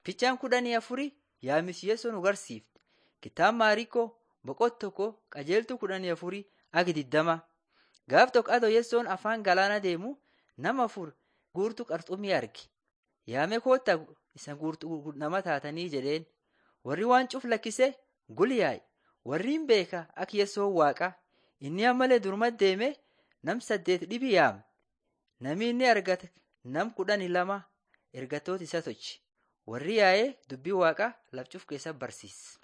Fiichaan kudhanii afurii yaa'ii Yesuus nu barsiifte. Kitaaba Maariikoo boqonnaa tokko qajeeltuu kudhanii afurii hanga digdamaa. Gaaf tokko adoo Yesuun afaan galaana deemu nama afur guurtuu qurxummii arge. Yaamee koottaa isa guurtuu nama taatanii jedheen. Warri waan cuf lakkisee gul yaa'e. Warri hin beeka akka Yesuun waaqa. Inni ammallee durumatti deemee nam saddeet dhibi yaame. Nami inni argate nam kudhanii lama ergatoota isa tolche. Warri yaa'ee dubbii waaqaa laf cuf keessatti barsiise.